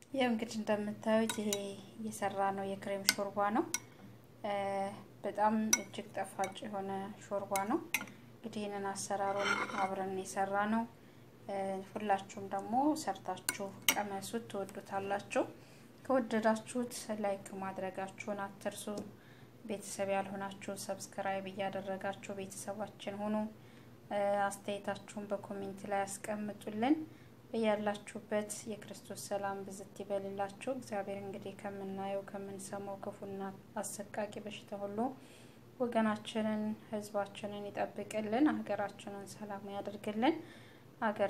ይህ እንግዲህ እንደምታዩት ይሄ እየሰራ ነው የክሬም ሾርባ ነው። በጣም እጅግ ጣፋጭ የሆነ ሾርባ ነው። እንግዲህ ይህንን አሰራሩን አብረን የሰራ ነው። ሁላችሁም ደግሞ ሰርታችሁ ቀመሱት፣ ትወዱታላችሁ። ከወደዳችሁት ላይክ ማድረጋችሁን አትርሱ። ቤተሰብ ያልሆናችሁ ሰብስክራይብ እያደረጋችሁ ቤተሰባችን ሁኑ። አስተያየታችሁን በኮሜንት ላይ ያስቀምጡልን። በያላችሁበት የክርስቶስ ሰላም ብዝት ይበልላችሁ። እግዚአብሔር እንግዲህ ከምናየው ከምንሰማው ክፉና አሰቃቂ በሽታ ሁሉ ወገናችንን፣ ሕዝባችንን ይጠብቅልን። ሀገራችንን ሰላም ያደርግልን። ሀገር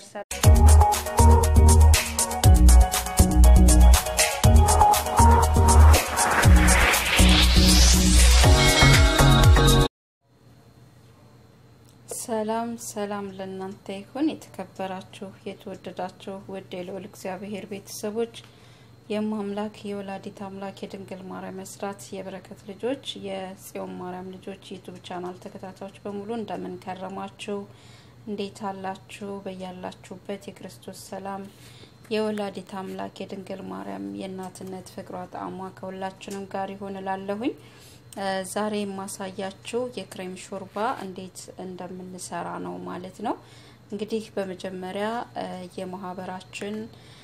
ሰላም ሰላም ለእናንተ ይሁን። የተከበራችሁ የተወደዳችሁ ውድ የልዑል እግዚአብሔር ቤተሰቦች የማምላክ የወላዲት አምላክ የድንግል ማርያም መስራት የበረከት ልጆች የጽዮን ማርያም ልጆች ዩቱብ ቻናል ተከታታዮች በሙሉ እንደምን ከረማችሁ? እንዴት አላችሁ? በያላችሁበት የክርስቶስ ሰላም የወላዲት አምላክ የድንግል ማርያም የእናትነት ፍቅሯ ጣዕሟ ከሁላችንም ጋር ይሆን እላለሁኝ። ዛሬ የማሳያችሁ የክሬም ሾርባ እንዴት እንደምንሰራ ነው ማለት ነው። እንግዲህ በመጀመሪያ የማህበራችን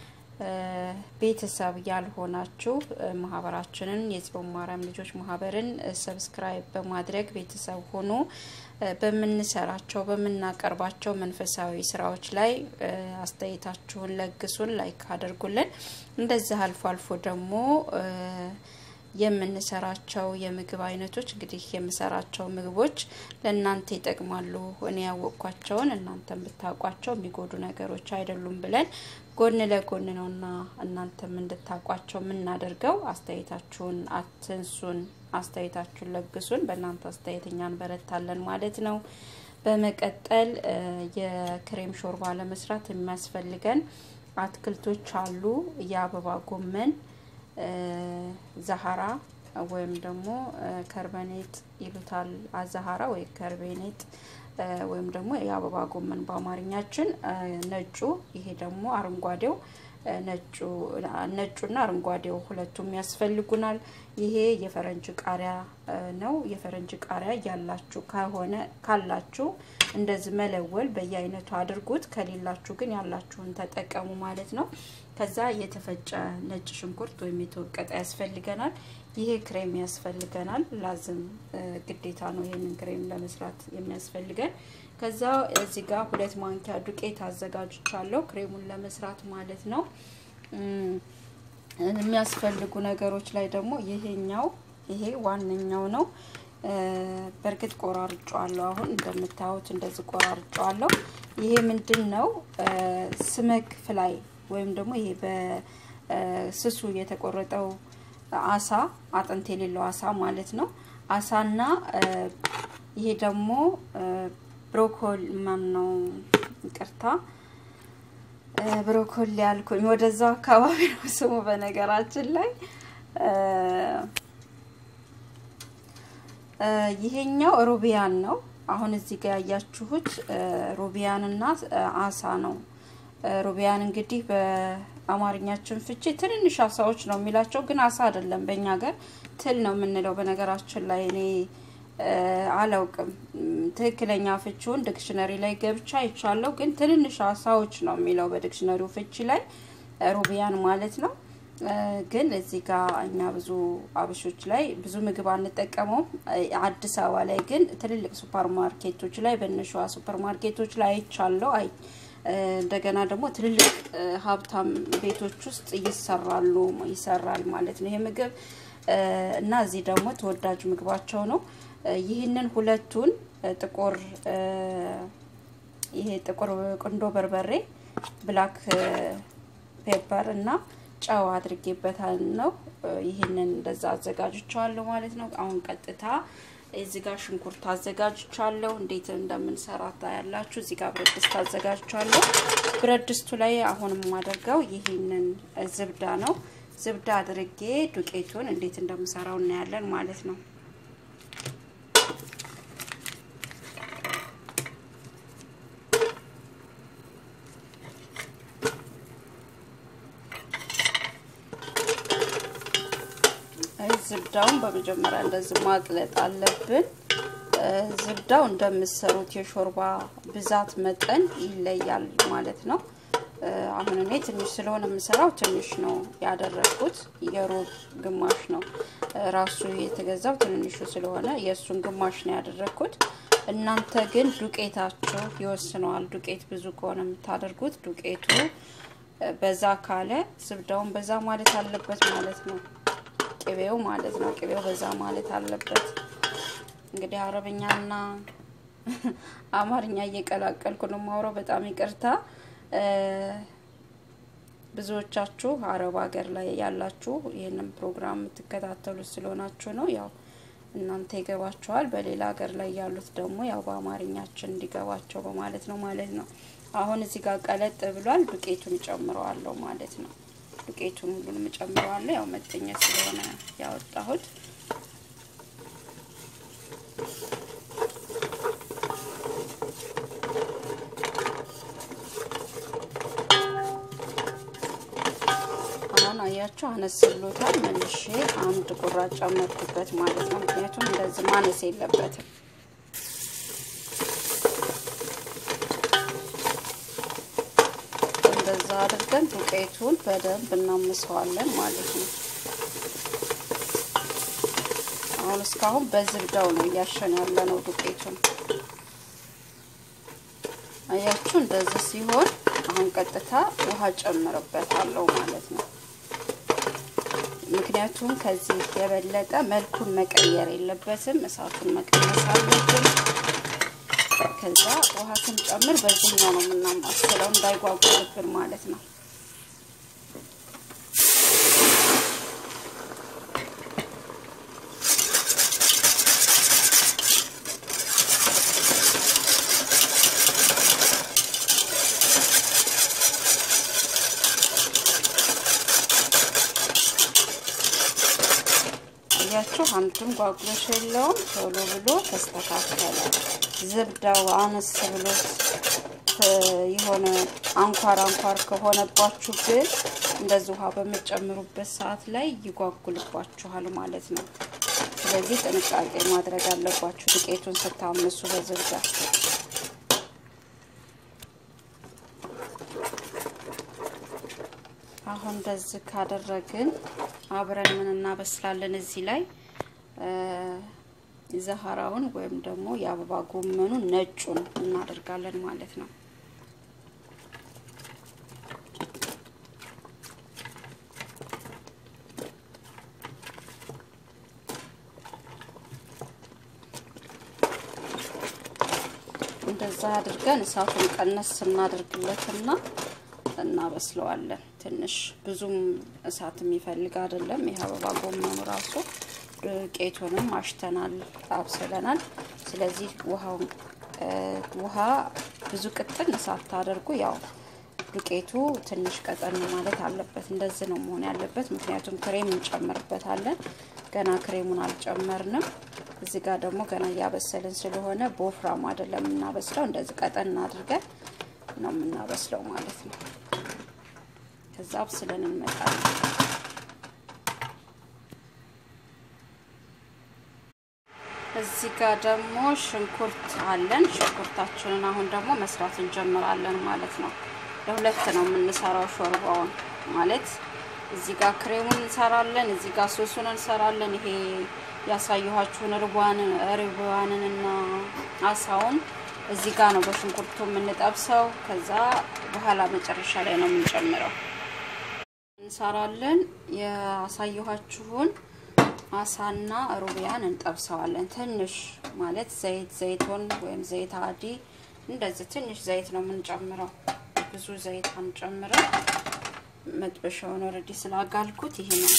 ቤተሰብ ያልሆናችሁ ማህበራችንን የጽዮን ማርያም ልጆች ማህበርን ሰብስክራይብ በማድረግ ቤተሰብ ሆኖ በምንሰራቸው በምናቀርባቸው መንፈሳዊ ስራዎች ላይ አስተያየታችሁን ለግሱን፣ ላይክ አድርጉልን። እንደዚህ አልፎ አልፎ ደግሞ የምንሰራቸው የምግብ አይነቶች እንግዲህ የምሰራቸው ምግቦች ለእናንተ ይጠቅማሉ፣ እኔ ያወቅኳቸውን እናንተም ብታውቋቸው የሚጎዱ ነገሮች አይደሉም ብለን ጎን ለጎን ነውና እናንተም እንድታውቋቸው የምናደርገው። አስተያየታችሁን አትንሱን፣ አስተያየታችሁን ለግሱን። በእናንተ አስተያየት እኛ እንበረታለን ማለት ነው። በመቀጠል የክሬም ሾርባ ለመስራት የሚያስፈልገን አትክልቶች አሉ። የአበባ ጎመን ዛሀራ ወይም ደግሞ ከርበኔጥ ይሉታል። አዛሀራ ወይ ከርቤኔጥ ወይም ደግሞ የአበባ ጎመን በአማርኛችን ነጩ፣ ይሄ ደግሞ አረንጓዴው ነጩ ነጩና አረንጓዴው ሁለቱም ያስፈልጉናል። ይሄ የፈረንጅ ቃሪያ ነው። የፈረንጅ ቃሪያ ያላችሁ ከሆነ ካላችሁ እንደዚህ መለወል በየአይነቱ አድርጉት። ከሌላችሁ ግን ያላችሁን ተጠቀሙ ማለት ነው። ከዛ የተፈጨ ነጭ ሽንኩርት ወይም የተወቀጠ ያስፈልገናል። ይሄ ክሬም ያስፈልገናል። ላዝም ግዴታ ነው ይሄንን ክሬም ለመስራት የሚያስፈልገን። ከዛ እዚህ ጋር ሁለት ማንኪያ ዱቄት አዘጋጅቻለሁ ክሬሙን ለመስራት ማለት ነው። የሚያስፈልጉ ነገሮች ላይ ደግሞ ይሄኛው ይሄ ዋነኛው ነው። በእርግጥ ቆራርጫዋለሁ። አሁን እንደምታዩት እንደዚህ ቆራርጫዋለሁ። ይሄ ምንድን ነው? ስመክ ፍላይ ወይም ደግሞ ይሄ በስሱ የተቆረጠው አሳ አጥንት የሌለው አሳ ማለት ነው። አሳና ይሄ ደግሞ ብሮኮሊ ማን ነው? ይቅርታ ብሮኮሊ ያልኩኝ ወደዛው አካባቢ ነው ስሙ። በነገራችን ላይ ይሄኛው ሩቢያን ነው። አሁን እዚህ ጋር ያያችሁት ሩቢያንና አሳ ነው። ሩቢያን እንግዲህ በአማርኛችን ፍቺ ትንንሽ አሳዎች ነው የሚላቸው፣ ግን አሳ አይደለም። በእኛ ሀገር ትል ነው የምንለው። በነገራችን ላይ እኔ አላውቅም ትክክለኛ ፍቺውን ዲክሽነሪ ላይ ገብቻ አይቻለሁ፣ ግን ትንንሽ አሳዎች ነው የሚለው በዲክሽነሪው ፍቺ ላይ ሩቢያን ማለት ነው። ግን እዚህ ጋር እኛ ብዙ አበሾች ላይ ብዙ ምግብ አንጠቀመውም። አዲስ አበባ ላይ ግን ትልልቅ ሱፐር ማርኬቶች ላይ በነሸዋ ሱፐር ማርኬቶች ላይ አይቻለሁ። አይ እንደገና ደግሞ ትልልቅ ሀብታም ቤቶች ውስጥ ይሰራሉ ይሰራል ማለት ነው ይሄ ምግብ እና እዚህ ደግሞ ተወዳጅ ምግባቸው ነው። ይህንን ሁለቱን ጥቁር ይሄ ጥቁር ቁንዶ በርበሬ ብላክ ፔፐር እና ጨው አድርጌበታል ነው። ይህንን እንደዛ አዘጋጅቻለሁ ማለት ነው። አሁን ቀጥታ እዚህ ጋር ሽንኩርት አዘጋጅቻለሁ። እንዴት እንደምንሰራ ታያላችሁ። እዚህ ጋር ብረት ድስት አዘጋጅቻለሁ። ብረት ድስቱ ላይ አሁን የማደርገው ይህንን ዝብዳ ነው። ዝብዳ አድርጌ ዱቄቱን እንዴት እንደምሰራው እናያለን ማለት ነው። ዝብዳውን በመጀመሪያ እንደዚህ ማቅለጥ አለብን። ዝብዳው እንደምትሰሩት የሾርባ ብዛት መጠን ይለያል ማለት ነው። አሁን እኔ ትንሽ ስለሆነ የምሰራው ትንሽ ነው ያደረግኩት። የሮብ ግማሽ ነው ራሱ የተገዛው ትንንሹ ስለሆነ የእሱን ግማሽ ነው ያደረግኩት። እናንተ ግን ዱቄታችሁ ይወስነዋል። ዱቄት ብዙ ከሆነ የምታደርጉት ዱቄቱ በዛ ካለ ዝብዳውን በዛ ማለት አለበት ማለት ነው። ቅቤው ማለት ነው። ቅቤው በዛ ማለት አለበት። እንግዲህ አረብኛና አማርኛ እየቀላቀልኩ ነው የማውራው። በጣም ይቅርታ። ብዙዎቻችሁ አረብ ሀገር ላይ ያላችሁ ይህንን ፕሮግራም የምትከታተሉት ስለሆናችሁ ነው። ያው እናንተ ይገባችኋል። በሌላ ሀገር ላይ ያሉት ደግሞ ያው በአማርኛችን እንዲገባቸው በማለት ነው ማለት ነው። አሁን እዚህ ጋር ቀለጥ ብሏል። ዱቄቱን ጨምረዋለሁ ማለት ነው። ዱቄቱን ሁሉንም ጨምረዋለሁ። ያው መጠኛ ስለሆነ ያወጣሁት አሁን አያችሁ አነስ ብሎታል። መልሼ አንድ ቁራጭ ጨመርኩበት ማለት ነው። ምክንያቱም እንደዚህ ማነስ የለበትም። እንደዛ አድርገን ዱቄቱን በደንብ እናምሰዋለን ማለት ነው። አሁን እስካሁን በዝብዳው ነው እያሸን ያለ ነው ዱቄቱን። አያችሁ እንደዚህ ሲሆን አሁን ቀጥታ ውሃ ጨምርበታለሁ ማለት ነው። ምክንያቱም ከዚህ የበለጠ መልኩን መቀየር የለበትም። እሳቱን መቀነስ አለብን። ከዛ ውሃ ስንጨምር በዚህኛው ነው የምናማስለው እንዳይጓጉልብን ማለት ነው። ያችሁ አንዱም ጓጉሎሽ የለውም። ቶሎ ብሎ ተስተካከለ። ዝብዳው አነስ ብሎ የሆነ አንኳር አንኳር ከሆነባችሁ ግን እንደዚህ ውሃ በምጨምሩበት ሰዓት ላይ ይጓጉልባችኋል ማለት ነው። ስለዚህ ጥንቃቄ ማድረግ አለባችሁ ዱቄቱን ስታምሱ በዝብዳ አሁን እንደዚህ ካደረግን አብረን ምን እናበስላለን? እዚህ ላይ ዘሀራውን ወይም ደግሞ የአበባ ጎመኑን ነጩን እናደርጋለን ማለት ነው። እንደዛ አድርገን እሳቱን ቀነስ ስናደርግለትና እናበስለዋለን። ትንሽ ብዙም እሳት የሚፈልግ አይደለም። ይህ አበባ ጎመኑ ራሱ ዱቄቱንም አሽተናል፣ አብስለናል። ስለዚህ ውሃውን ውሃ ብዙ ቅጥን እሳት ታደርጉ። ያው ዱቄቱ ትንሽ ቀጠን ማለት አለበት። እንደዚህ ነው መሆን ያለበት። ምክንያቱም ክሬም እንጨምርበታለን። ገና ክሬሙን አልጨመርንም። እዚህ ጋር ደግሞ ገና እያበሰልን ስለሆነ በወፍራም አይደለም የምናበስለው። እንደዚህ ቀጠን አድርገን ነው የምናበስለው ማለት ነው። ከዛ አብስለን እንመጣለን። እዚህ ጋር ደግሞ ሽንኩርት አለን። ሽንኩርታችንን አሁን ደግሞ መስራት እንጀምራለን ማለት ነው። ለሁለት ነው የምንሰራው ሾርባውን ማለት እዚህ ጋር ክሬሙን እንሰራለን፣ እዚህ ጋር ሶሱን እንሰራለን። ይሄ ያሳየኋችሁን ርቧንን እና አሳውን እዚህ ጋር ነው በሽንኩርቱ የምንጠብሰው። ከዛ በኋላ መጨረሻ ላይ ነው የምንጨምረው። እንሰራለን ያሳየኋችሁን አሳና ሩቢያን እንጠብሰዋለን። ትንሽ ማለት ዘይት ዘይቶን ወይም ዘይት አዲ እንደዚህ ትንሽ ዘይት ነው የምንጨምረው። ብዙ ዘይት አንጨምረው። መጥበሻውን ኦልሬዲ ስላጋልኩት ይሄ ነው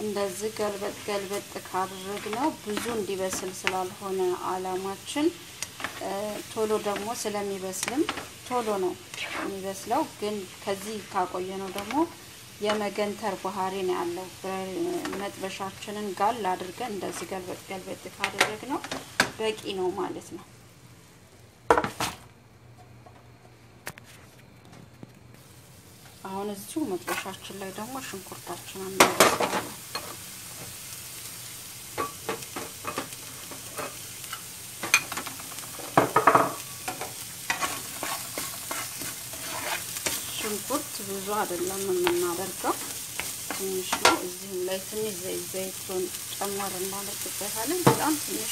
እንደዚህ ገልበጥ ገልበጥ ካደረግነው ብዙ እንዲበስል ስላልሆነ አላማችን ቶሎ ደግሞ ስለሚበስልም ቶሎ ነው የሚበስለው። ግን ከዚህ ካቆየ ነው ደግሞ የመገንተር ባህሪ ነው ያለው። መጥበሻችንን ጋል አድርገን እንደዚህ ገልበጥ ገልበጥ ካደረግነው በቂ ነው ማለት ነው። አሁን እዚሁ መጥበሻችን ላይ ደግሞ ሽንኩርታችንን እናበስላለን። ሽንኩርት ብዙ አይደለም የምናደርገው፣ ትንሽ ነው። እዚህም ላይ ትንሽ ዘይት ዘይቱን ጨመር እናደርግበታለን። በጣም ትንሽ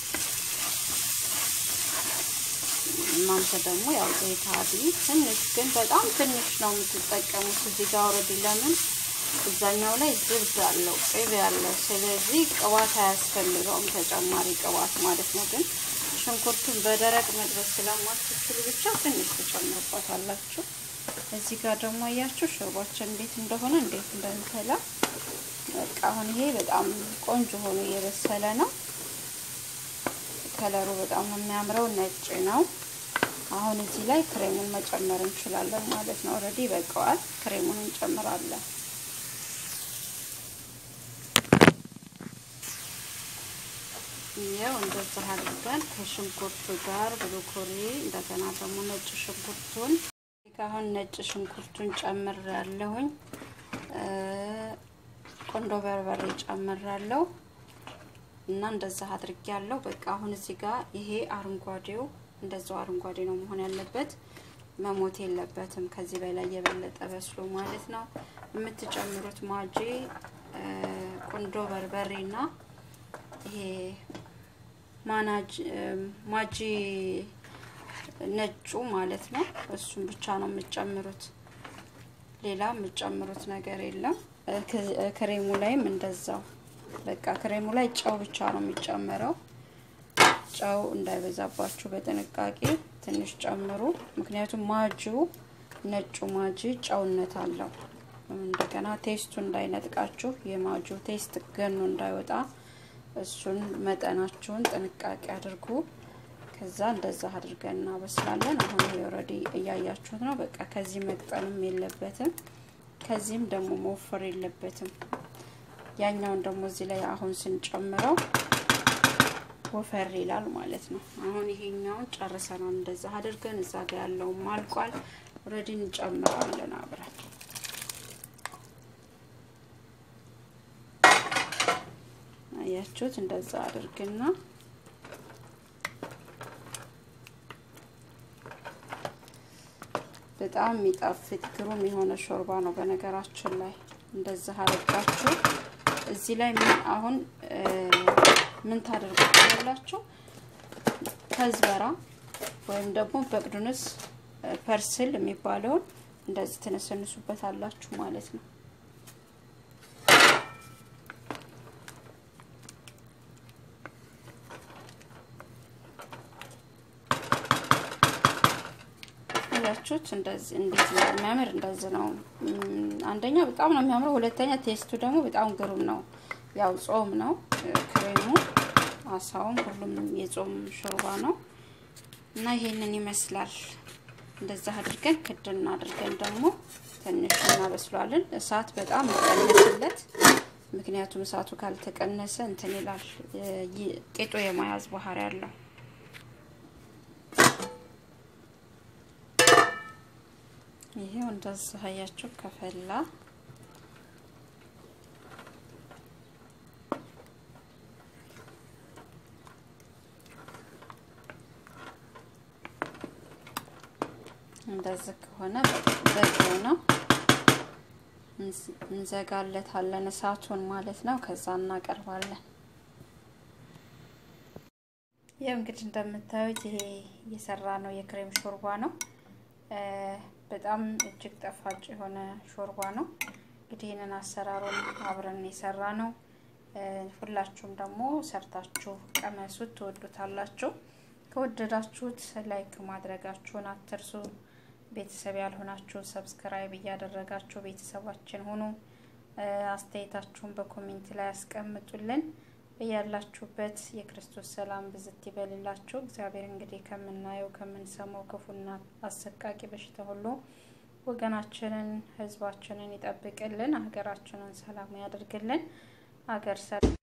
እናንተ ደግሞ ያው ዘይት አዲ ትንሽ ግን በጣም ትንሽ ነው የምትጠቀሙት። እዚህ ጋር ወረድ ለምን እዛኛው ላይ ዝብድ አለው ቅቤ ያለው፣ ስለዚህ ቅባት አያስፈልገውም ተጨማሪ ቅባት ማለት ነው። ግን ሽንኩርቱን በደረቅ መጥበስ ስለማትችሉ ብቻ ትንሽ ትጨምሩበታላችሁ። እዚህ ጋር ደግሞ አያችሁ ሾርባችን እንዴት እንደሆነ እንዴት እንደሚፈላ በቃ አሁን ይሄ በጣም ቆንጆ ሆኖ እየበሰለ ነው። ከለሩ በጣም ነው የሚያምረው፣ ነጭ ነው። አሁን እዚህ ላይ ክሬሙን መጨመር እንችላለን ማለት ነው። ኦልሬዲ ይበቃዋል። ክሬሙን እንጨምራለን። ይኸው እንደዚህ አድርገን ከሽንኩርቱ ጋር ብሮኮሊ እንደገና ደግሞ ነጭ ሽንኩርቱን አሁን ነጭ ሽንኩርቱን ጨምር ያለሁኝ ቆንዶ በርበሬ ጨምር ያለው እና እንደዛ አድርጌ ያለው በቃ አሁን እዚህ ጋር ይሄ አረንጓዴው እንደዛው አረንጓዴ ነው መሆን ያለበት፣ መሞት የለበትም። ከዚህ በላይ የበለጠ በስሎ ማለት ነው። የምትጨምሩት ማጂ ቆንዶ በርበሬና ይሄ ማናጅ ማጂ ነጩ ማለት ነው። እሱን ብቻ ነው የምትጨምሩት፣ ሌላ የምትጨምሩት ነገር የለም። ክሬሙ ላይም እንደዛው በቃ ክሬሙ ላይ ጨው ብቻ ነው የሚጨመረው። ጨው እንዳይበዛባችሁ በጥንቃቄ ትንሽ ጨምሩ። ምክንያቱም ማጂው ነጩ ማጂ ጨውነት አለው። እንደገና ቴስቱ እንዳይነጥቃችሁ የማጂው ቴስት ገኖ እንዳይወጣ እሱን መጠናችሁን ጥንቃቄ አድርጉ። ከዛ እንደዛ አድርገን እናበስላለን። አሁን ይሄ ኦልሬዲ እያያችሁት ነው። በቃ ከዚህ መቅጠንም የለበትም፣ ከዚህም ደግሞ መወፈር የለበትም። ያኛውን ደግሞ እዚህ ላይ አሁን ስንጨምረው ወፈር ይላል ማለት ነው። አሁን ይሄኛውን ጨርሰናል። እንደዛ አድርገን እዛ ጋር ያለውም አልቋል። ኦልሬዲ እንጨምራለን አብረን አያችሁት። እንደዛ አድርግና በጣም የሚጣፍጥ ግሩም የሆነ ሾርባ ነው። በነገራችን ላይ እንደዛ አድርጋችሁ እዚህ ላይ ምን አሁን ምን ታደርጉታላችሁ? ከዝበራ ወይም ደግሞ በቅዱንስ ፐርስል የሚባለውን እንደዚህ ትነሰንሱበት አላችሁ ማለት ነው። ያችሁት እንደዚህ እንዴት ነው የሚያምር! እንደዚህ ነው። አንደኛ በጣም ነው የሚያምረው፣ ሁለተኛ ቴስቱ ደግሞ በጣም ግሩም ነው። ያው ጾም ነው ክሬሙ፣ አሳውም ሁሉም የጾም ሾርባ ነው እና ይሄንን ይመስላል። እንደዛ አድርገን ክድና አድርገን ደግሞ ትንሽ እናበስሏለን። እሳት በጣም ይቀነስለት፣ ምክንያቱም እሳቱ ካልተቀነሰ እንትን ይላል፣ ቂጡ የመያዝ ባህሪ ያለው ይሄው እንደዚህ አያችሁ ከፈላ እንደዚህ ከሆነ በቂው ነው። እንዘጋለታለን እሳቱን ማለት ነው። ከዛ እናቀርባለን። ይኸው እንግዲህ እንደምታዩት ይሄ እየሰራ ነው የክሬም ሾርባ ነው። በጣም እጅግ ጣፋጭ የሆነ ሾርባ ነው። እንግዲህ ይህንን አሰራሩን አብረን የሰራ ነው። ሁላችሁም ደግሞ ሰርታችሁ ቀመሱት፣ ትወዱታላችሁ። ከወደዳችሁት ላይክ ማድረጋችሁን አትርሱ። ቤተሰብ ያልሆናችሁ ሰብስክራይብ እያደረጋችሁ ቤተሰባችን ሁኑ። አስተያየታችሁን በኮሜንት ላይ ያስቀምጡልን። በያላችሁበት የክርስቶስ ሰላም ብዝት ይበልላችሁ። እግዚአብሔር እንግዲህ ከምናየው ከምንሰማው ክፉና አሰቃቂ በሽታ ሁሉ ወገናችንን፣ ሕዝባችንን ይጠብቅልን። ሀገራችንን ሰላም ያደርግልን። ሀገር